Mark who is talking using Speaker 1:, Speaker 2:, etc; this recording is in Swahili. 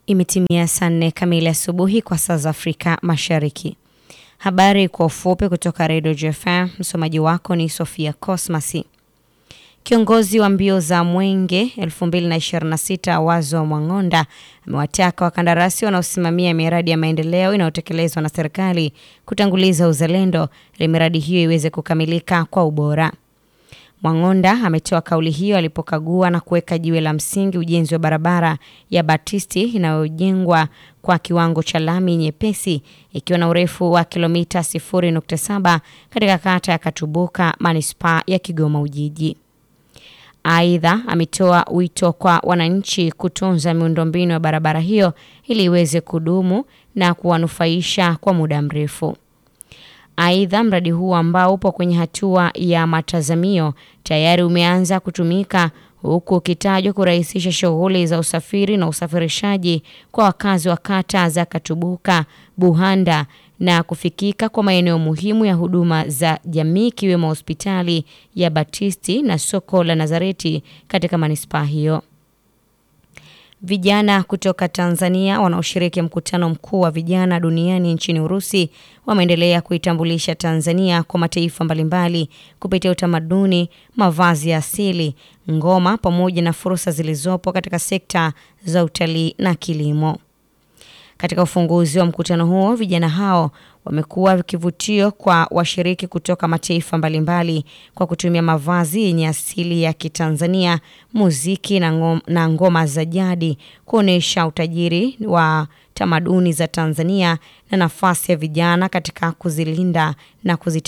Speaker 1: Imetimia saa nne kamili asubuhi kwa saa za Afrika Mashariki. Habari kwa ufupi kutoka Redio JFM. Msomaji wako ni Sofia Cosmasi. Kiongozi wa mbio za Mwenge 2026 Wazo Mwang'onda amewataka wakandarasi wanaosimamia miradi ya maendeleo inayotekelezwa na serikali kutanguliza uzalendo ili miradi hiyo iweze kukamilika kwa ubora. Mwang'onda ametoa kauli hiyo alipokagua na kuweka jiwe la msingi ujenzi wa barabara ya Batisti inayojengwa kwa kiwango cha lami nyepesi ikiwa na urefu wa kilomita 0.7 katika kata ya Katubuka, manispaa ya Kigoma Ujiji. Aidha, ametoa wito kwa wananchi kutunza miundombinu ya barabara hiyo ili iweze kudumu na kuwanufaisha kwa muda mrefu. Aidha, mradi huu ambao upo kwenye hatua ya matazamio tayari umeanza kutumika huku ukitajwa kurahisisha shughuli za usafiri na usafirishaji kwa wakazi wa kata za Katubuka, Buhanda na kufikika kwa maeneo muhimu ya huduma za jamii ikiwemo hospitali ya Batisti na soko la Nazareti katika manispaa hiyo. Vijana kutoka Tanzania wanaoshiriki mkutano mkuu wa vijana duniani nchini Urusi wameendelea kuitambulisha Tanzania kwa mataifa mbalimbali kupitia utamaduni, mavazi ya asili, ngoma pamoja na fursa zilizopo katika sekta za utalii na kilimo. Katika ufunguzi wa mkutano huo, vijana hao wamekuwa kivutio kwa washiriki kutoka mataifa mbalimbali kwa kutumia mavazi yenye asili ya Kitanzania, muziki na ngoma, na ngoma za jadi kuonyesha utajiri wa tamaduni za Tanzania na nafasi ya vijana katika kuzilinda na kuzita